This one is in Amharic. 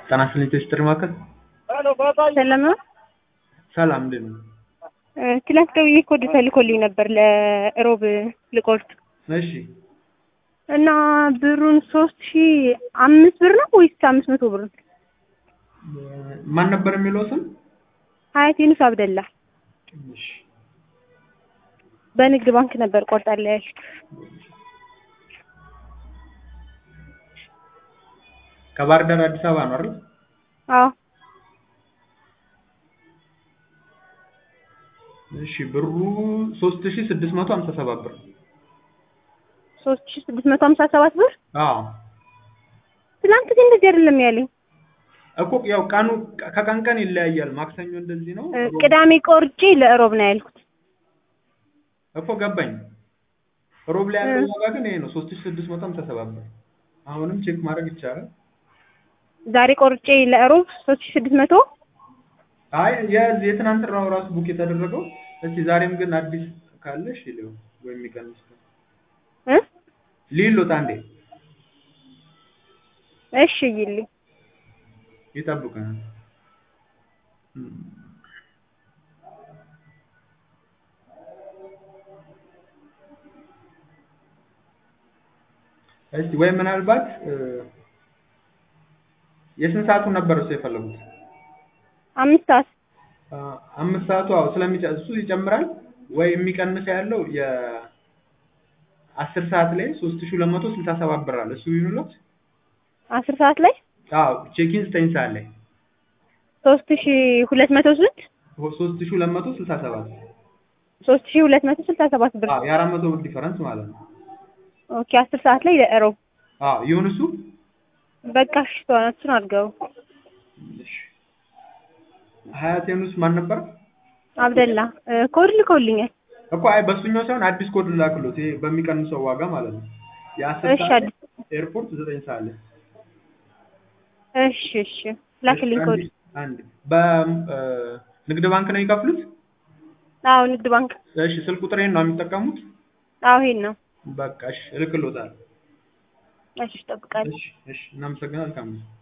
ጤና ይስጥልኝ ቴስትር ማዕከል ሰላም ነው። ሰላም እንዴት ነው? ትላንት ደውዬ ኮድ ተልኮልኝ ነበር ለሮብ ልቆርጥ እሺ እና ብሩን ሶስት ሺ አምስት ብር ነው ወይስ አምስት መቶ ብር ነው? ማን ነበር የሚለው ስም? ሀያት ዩኑስ አብደላ እሺ በንግድ ባንክ ነበር ቆርጣለሁ ያልኩት። ከባህር ዳር አዲስ አበባ ነው አይደል? አዎ እሺ ብሩ 3657 ብር። ሶስት ሺ ስድስት መቶ ሀምሳ ሰባት ብር አዎ ትላንት ግን እንደዚህ አይደለም ያለኝ። እኮ ያው ቀኑ ከቀን ቀን ይለያያል። ማክሰኞ እንደዚህ ነው። ሮብ- ቅዳሜ ቆርጬ ለእሮብ ነው ያልኩት። እኮ ገባኝ። ሮብ ላይ ያለው ዋጋ ግን ይሄ ነው 3657 ብር። አሁንም ቼክ ማድረግ ይቻላል። ዛሬ ቆርጬ ለእሮብ ሶስት ሺ ስድስት መቶ አይ የዚህ የትናንትናው ራሱ ቡክ የተደረገው እስቲ ዛሬም ግን አዲስ ካለሽ ይለው ወይ የሚቀንስ ካለ እ ሊሉት አንዴ እሺ ይልኝ ይጠብቀናል። እስቲ ወይ ምናልባት እ የስንት ሰዓቱን ነበር እሱ የፈለጉት? አምስት ሰዓት አ አምስት ሰዓቱ አዎ ስለሚጨ እሱ ይጨምራል ወይ የሚቀንስ ያለው የ አስር ሰዓት ላይ ሶስት ሺህ ሁለት መቶ ስልሳ ሰባት ብር አለ እሱ ይሁንለት። አስር ሰዓት ላይ አዎ ቼኪን ዘጠኝ ሰዓት ላይ ሶስት ሺ ሁለት መቶ ስንት ሶስት ሺህ ሁለት መቶ ስልሳ ሰባት ሶስት ሺ ሁለት መቶ ስልሳ ሰባት ብር አዎ የአራት መቶ ብር ዲፈረንስ ማለት ነው። ኦኬ አስር ሰዓት ላይ ለእሮብ አዎ ይሁን እሱ በቃ እሺ ተው፣ እሱን አድርገው እሺ ሀያት ዩኑስ ማን ነበር? አብደላ እ ኮድ ልከውልኛል። እኮ አይ በሱኛው ሳይሆን አዲስ ኮድ ላክሎት ይሄ በሚቀንሰው ዋጋ ማለት ነው። የአስር እሺ ሰዓት አዲስ ኤርፖርት ዘጠኝ ሰዓት ላይ እሺ እሺ ላክልኝ ኮድ። አንድ አንድ በንግድ ባንክ ነው የሚከፍሉት? አዎ ንግድ ባንክ። እሺ ስልክ ቁጥሬን ነው የሚጠቀሙት? አዎ ይሄን ነው። በቃ እሺ እልክሎታል። እሺ እጠብቃለሁ። እሺ እሺ እናመሰግናለን። መልካም ጊዜ